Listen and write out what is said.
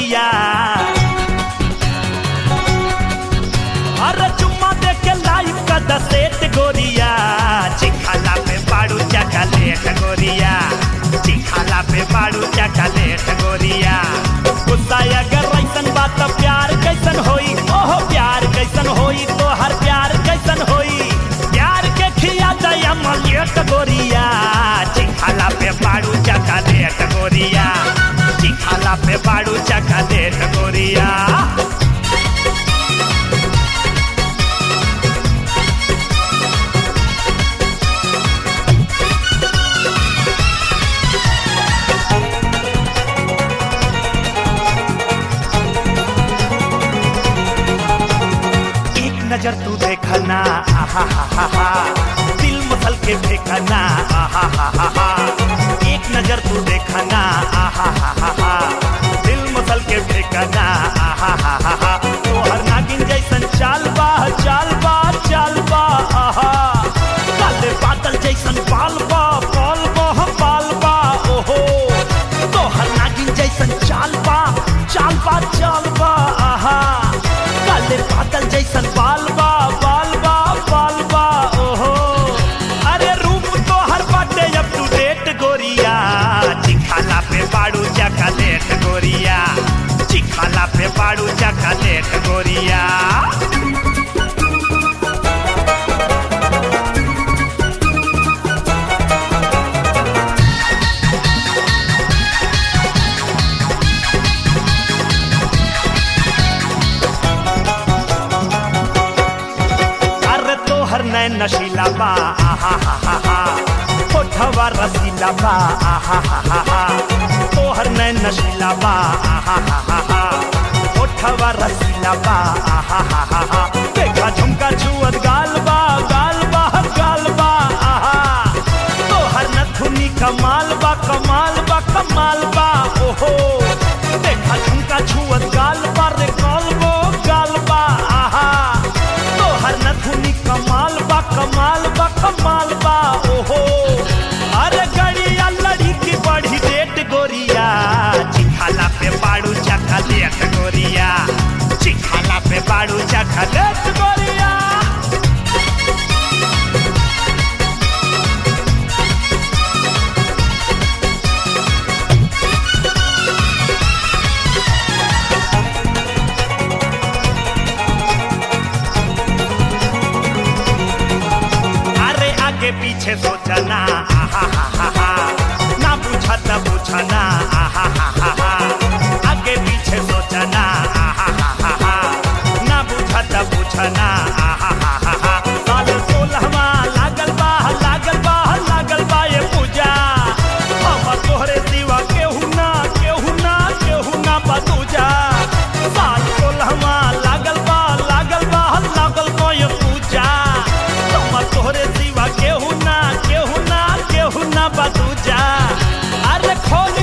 गोरिया अरे चुम्मा दे के लाइव का दसेट गोरिया चिखाला पे बाड़ू चकलेट गोरिया चिखाला पे बाड़ू चकलेट गोरिया गुस्सा अगर ऐसन बात तो प्यार कैसन होई ओहो प्यार कैसन होई तो हर प्यार कैसन होई प्यार के खिया दया मलियट गोरिया चिखाला पे बाड़ू चकलेट गोरिया चिखाला पे बाड़ू चकलेट गोरिया एक नजर तू देखना आहा हा हा हा दिल मसल के देखना आहा हा हा हा एक नजर तू देखना आहा हा हा हा दिल मसल के देखना आहा हा हा हा तो हर नागिन जैसन चाल बा चाल बा चाल बा आहा काले बादल जैसन बाल बा बाल बा बाल बा ओहो तो हर नागिन जैसन चाल बा चाल बा चाल बा आहा काले बादल जैसन बाल बा बाल बा बाल बा ओहो अरे रूप तो हर बाटे अप टू डेट गोरिया चिखाला पे बाड़ू चकलेट गोरिया चिखाला पे बाड़ू चकलेट गोरिया अरे तोहर नैन नशीला बा आहा हा हा हा होठवा रसीला बा आहा हा हा हा तोहर नैन नशीला बा आहा हा हा हा होठवा रसीला बा आहा हा हा हा देखा झुमका छुअत गाल बा गाल बा गाल बा आहा तोहर नथुनी कमाल बा कमाल बा कमाल बा ओहो देखा झुमका छुअत गाल बा रे गाल बो गाल बा आहा तोहर नथुनी कमाल बा कमाल बा कमाल बा ओहो अरे गड़िया लड़ी की बड़ी डेट गोरिया चिखाला पे बाड़ू चखलेट गोरिया चिखाला पे बाड़ू चखलेट गोरिया अरे आगे पीछे सोचना आहा हा हा हा ना पूछा त पूछना आहा हा हा हा आगे पीछे सोचना आहा हा हा हा ना पूछा त पूछना आहा हा हा हा साल सोलहवा लागल बा लागल बा लागल बा ये पूजा हम तोहरे सिवा केहू ना केहू ना केहू ना बतूजा साल सोलहवा लागल बा लागल बा लागल बा ये पूजा हम तोहरे सिवा केहू ना केहू ना केहू ना बतूजा अरे खोल